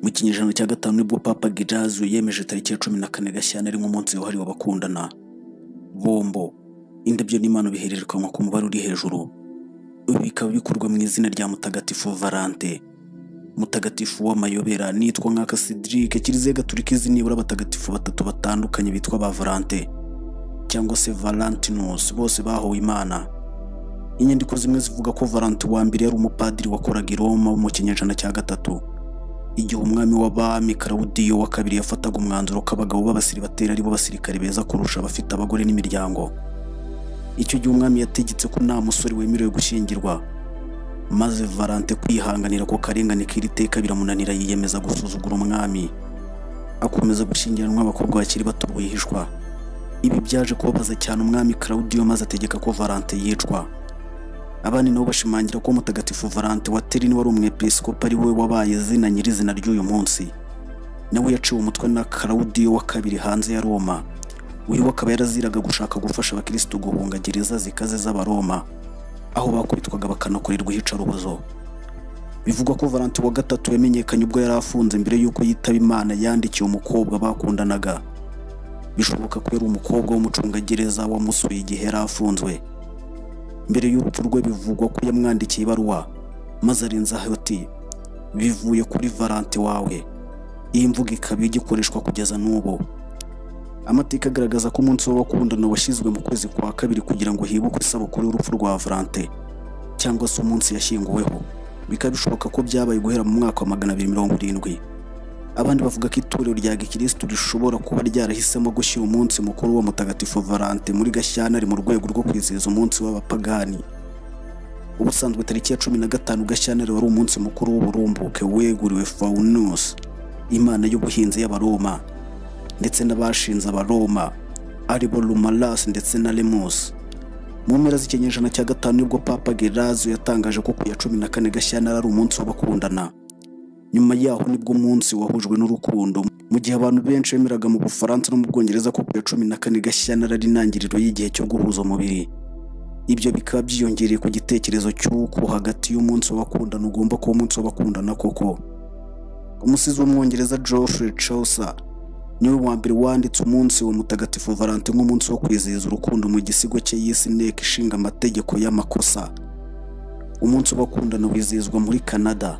mu kinyejana cya gatanu nibwo papa Gejazu yemeje tariki ya cumi na kane Gashyantare ari nk'umunsi wahariwe abakundana bombo indabyo n'imana bihererekanwa ku mubare uri hejuru ibi bikaba bikorwa mu izina rya mutagatifu Valante mutagatifu w'amayobera nitwa nka Casidrique kiliziya gatulika izi nibura abatagatifu batatu batandukanye bitwa ba Valante cyangwa se Valantinus bose bahowe imana inyandiko zimwe zivuga ko Valante wa mbere yari umupadiri wakoraga i Roma wo mu kinyejana cya gatatu igihe umwami w'abami Claudio wa kabiri yafataga umwanzuro ko abagabo b'abasiribateri aribo basirikare beza kurusha abafite abagore n'imiryango icyo gihe umwami yategetse ko nta musore wemerewe gushyingirwa maze Valante kwihanganira ko karengane k'iri teka biramunanira yiyemeza gusuzugura umwami akomeza gushyingiranwa abakobwa bakiri bato bihishwa ibi byaje kubabaza cyane umwami Claudio maze ategeka ko Valante yicwa abandi nabo bashimangira ko mutagatifu Valante wa Terini wari umwepiskopi ari we wabaye izina nyirizina ry'uyu munsi nawe yaciwe umutwe na Claudio wa kabiri hanze ya Roma uyu akaba yaraziraga gushaka gufasha abakirisitu guhunga gereza zikaze z'abaroma aho bakubitwaga bakanakorerwa iyicarubozo bivugwa ko Valante wa gatatu yamenyekanye ubwo yari afunze mbere y'uko yitaba Imana yandikiye umukobwa bakundanaga bishoboka ko yari umukobwa w'umucungagereza wamusuye igihe yari afunzwe mbere y'urupfu rwe bivugwa ko yamwandikiye ibaruwa maze arenzaho ati bivuye kuri Valante wawe iyi mvugo ikaba igikoreshwa kugeza n'ubu amateka agaragaza ko umunsi w'abakundana washyizwe mu kwezi kwa kabiri kugira ngo hibukwe isabukuru y'urupfu rwa Valante cyangwa se umunsi yashyinguweho bikaba bishoboka ko byabaye guhera mu mwaka wa magana abiri mirongo irindwi abandi bavuga ko itorero rya gikirisitu rishobora kuba ryarahisemo gushyira umunsi mukuru wa mutagatifu Valante muri Gashyantare mu rwego rwo kwizihiza umunsi w'abapagani ubusanzwe tariki ya cumi na gatanu Gashyantare wari umunsi mukuru w'uburumbuke weguriwe Faunus imana y'ubuhinzi y'abaroma ndetse n'abashinze abaroma aribo Lumalas ndetse na Lemus mu mpera z'ikinyejana cya gatanu nibwo Papa Gerazio yatangaje ko ku ya cumi na kane Gashyantare ari umunsi w'abakundana nyuma yaho nibwo umunsi wahujwe n'urukundo mu gihe abantu benshi bemeraga mu Bufaransa no mu Bwongereza ko ku ya cumi na kane Gashyantare ari intangiriro y'igihe cyo guhuza umubiri ibyo bikaba byiyongereye ku gitekerezo cy'uko hagati y'umunsi w'abakundana ugomba kuba umunsi w'abakundana koko umusizi w'umwongereza Geoffrey Chaucer niwe wa mbere wanditse umunsi wa mutagatifu Valante nk'umunsi wo kwizihiza urukundo mu gisigo cye yise inteko ishinga amategeko y'amakosa umunsi w'abakundana wizihizwa muri Canada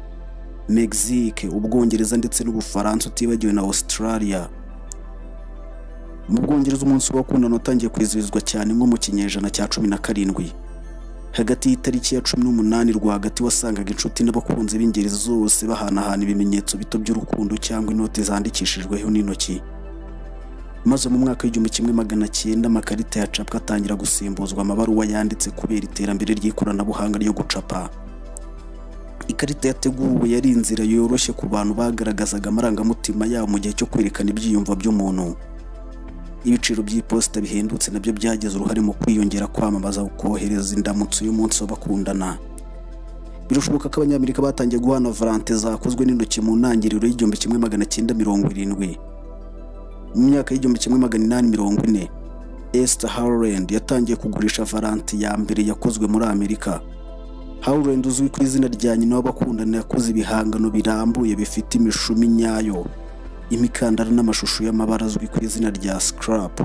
Mexique ubwongereza ndetse n'ubufaransa utibagiwe na Australia mu bwongereza umunsi w'abakundana watangiye kwizihizwa cyane nko mu kinyejana cya cumi na karindwi hagati y'itariki ya cumi n'umunani rwagati wasangaga inshuti n'abakunzi b'ingeri zose bahanahana ibimenyetso bito by'urukundo cyangwa inoti zandikishijweho n'intoki maze mu mwaka w'igihumbi kimwe magana cyenda amakarita ya capwa atangira gusimbuzwa amabaruwa yanditse kubera iterambere ry'ikoranabuhanga ryo gucapa ikarita yateguwe yari inzira yoroshye ku bantu bagaragazaga amarangamutima yabo mu gihe cyo kwerekana ibyiyumvo by'umuntu ibiciro by'iposita bihendutse nabyo byagize uruhare mu kwiyongera kwamamaza kohereza indamutso y'umunsi w'abakundana birashoboka ko abanyamerika batangiye guhana Valante zakozwe n'intoki mu ntangiriro y'igihumbi kimwe magana cyenda mirongo irindwi mu myaka y'igihumbi kimwe magana inani mirongo ine Esther Howland yatangiye kugurisha Valante ya mbere yakozwe muri Amerika Howland uzwi ku izina rya nyina w'abakundana yakoze ibihangano birambuye bifite imishumi nyayo imikandara n'amashusho y'amabara azwi ku izina rya scrap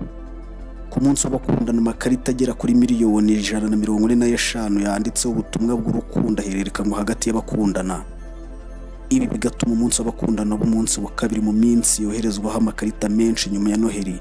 ku munsi w'abakundana amakarita agera kuri miliyoni ijana na mirongo ine n'eshanu yanditseho ubutumwa bw'urukundo ahererekanwa hagati y'abakundana ibi bigatuma umunsi w'abakundana uba umunsi wa kabiri mu minsi yoherezwaho amakarita menshi nyuma ya noheli